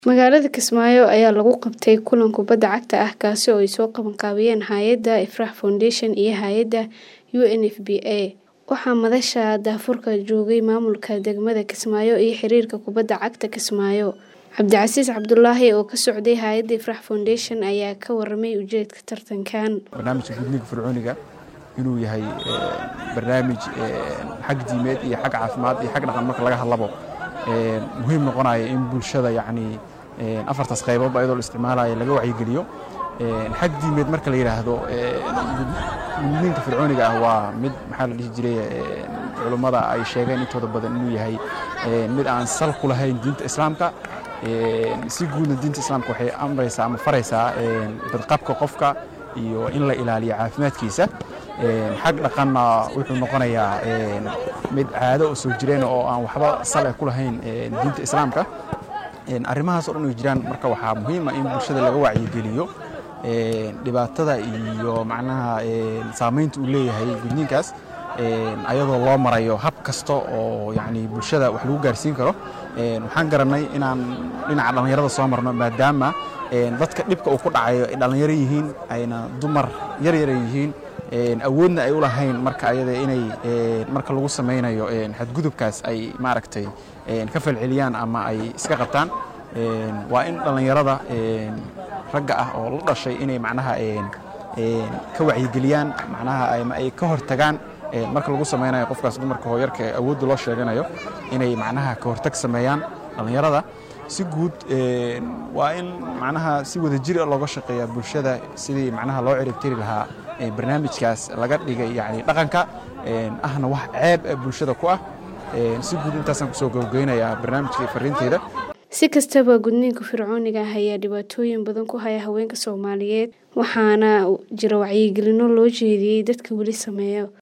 Magaalada Kismaayo ayaa lagu qabtay kulan kubadda cagta ah kaasi oo ay soo qabanqaabiyeen hay'adda Ifrah Foundation iyo hay'adda UNFPA. Waxaa madasha daahfurka joogay maamulka degmada Kismaayo iyo xiriirka kubadda cagta Kismaayo. Cabdicasiis Cabdulaahi oo ka socday hay'adda Ifrah Foundation ayaa ka warramay ujeedka tartankan. barnaamijka gudniinka fircooniga inuu yahay barnaamij xag diimeed iyo xag caafimaad iyo xag dhaqan marka laga hadlabo muhiim noqonaya in bulshada yacni afartaas qaybood iyadoo la isticmaalayo laga wacyigeliyo xag diimeed marka la yidhaahdo gudniinka fircooniga ah waa mid maxaa la dhihi jiray culummada ay sheegeen intooda badan inuu yahay mid aan sal ku lahayn diinta islaamka si guudna diinta islaamka waxay amraysaa ama faraysaa badqabka qofka iyo in la ilaaliyo caafimaadkiisa xag dhaqanna wuxuu noqonayaa mid caado oo soo jireen oo aan waxba sal eh ku lahayn diinta islaamka arrimahaas oo dhan ay jiraan marka waxaa muhiim ah in bulshada laga wacyigeliyo dhibaatada iyo macnaha saamaynta uu leeyahay gudniinkaas ayadoo loo marayo hab kasta oo yacni bulshada wax lagu gaarsiin karo waxaan garannay inaan dhinaca dhallinyarada soo marno maadaama dadka dhibka uu ku dhacayo ay dhallinyaro yihiin ayna dumar yar yara yihiin awoodna ay u lahayn marka ayada inay marka lagu samaynayo xadgudubkaas ay maaragtay ka falceliyaan ama ay iska qabtaan waa in dhallinyarada ragga ah oo la dhashay inay macnaha ka wacyigeliyaan macnaha ama ay ka hortagaan marka lagu samaynayo qofkaas dumarka hooyarka ee awoodda loo sheeganayo inay macnaha ka hortag sameeyaan dhallinyarada si guud waa in macnaha si wada jir looga shaqeeya bulshada sidii macnaha loo ciribtiri lahaa barnaamijkaas laga dhigay yani dhaqanka ahna wax ceeb bulshada ku ah si guud intaasaan kusoo gabageynayaa barnaamijka fariinteyda si kastaba gudniinka fircooniga ah ayaa dhibaatooyin badan ku haya haweenka soomaaliyeed waxaana jira wacyigelino loo jeediyey dadka weli sameeya